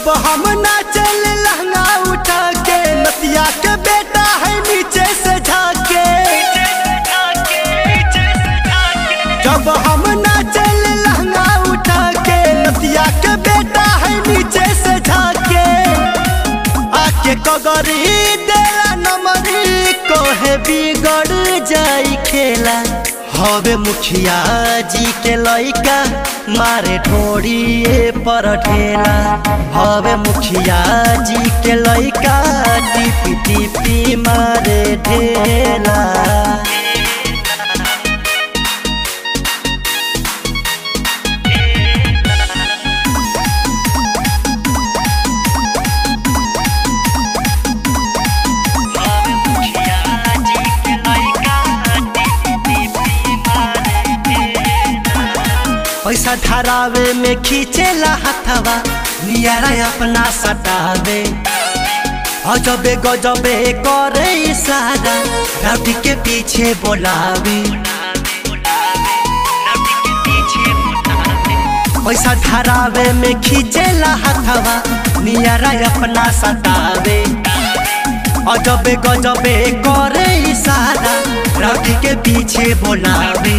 जब हम नाचल लहंगा उठा के नतिया के बेटा है नीचे से झाके जब हम नाचल लहंगा उठा के नतिया के बेटा है नीचे से झाके आके कगरी देला नमरी कोहे बिगड़ जाई खेला हवे मुखिया जी के लइका मारे ढोड़िए पर ठेला हवे मुखिया जी के लइका टिपी टिपी मारे ढेला पैसा धरावे में खींचेला हथवा नियारा अपना सटावे अजबे गजबे करे इशारा रवि के पीछे बोलावे पैसा धरावे में खींचेला हथवा नियारा अपना सटावे अजबे गजबे करे इशारा रवि के पीछे बोलावे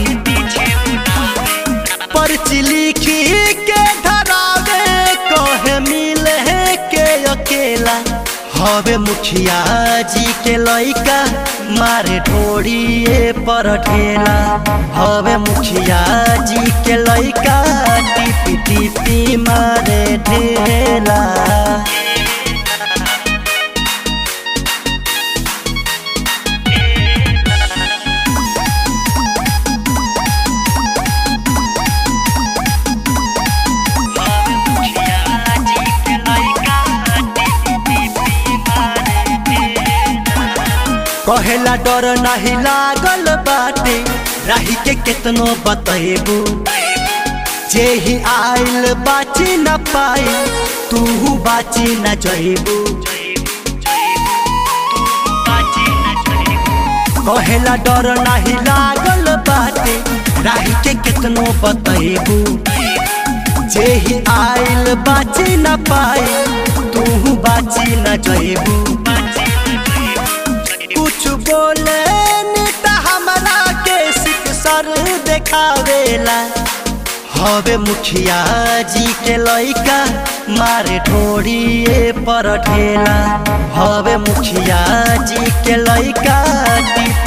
पर्ची लिखी के धरावे कहे मिले के अकेला हवे मुखिया जी के लइका मारे ढोड़िए पर ठेला हवे मुखिया जी के लइका टिपी टिपी मारे ढेला कहेला डर नहीं लागल बाटे राही के केतनो बतेबू जे ही आइल बाची न पाई तू बाची न जइबू कहेला डर नहीं लागल बाटे राही के केतनो बतेबू जे ही आइल बाची न पाई तू बाची न जइबू कुछ बोले नीता हमरा के सिक सर देखावेला हवे मुखिया जी के लइका मारे ढोड़िए पर ठेला हवे मुखिया जी के लइका टिप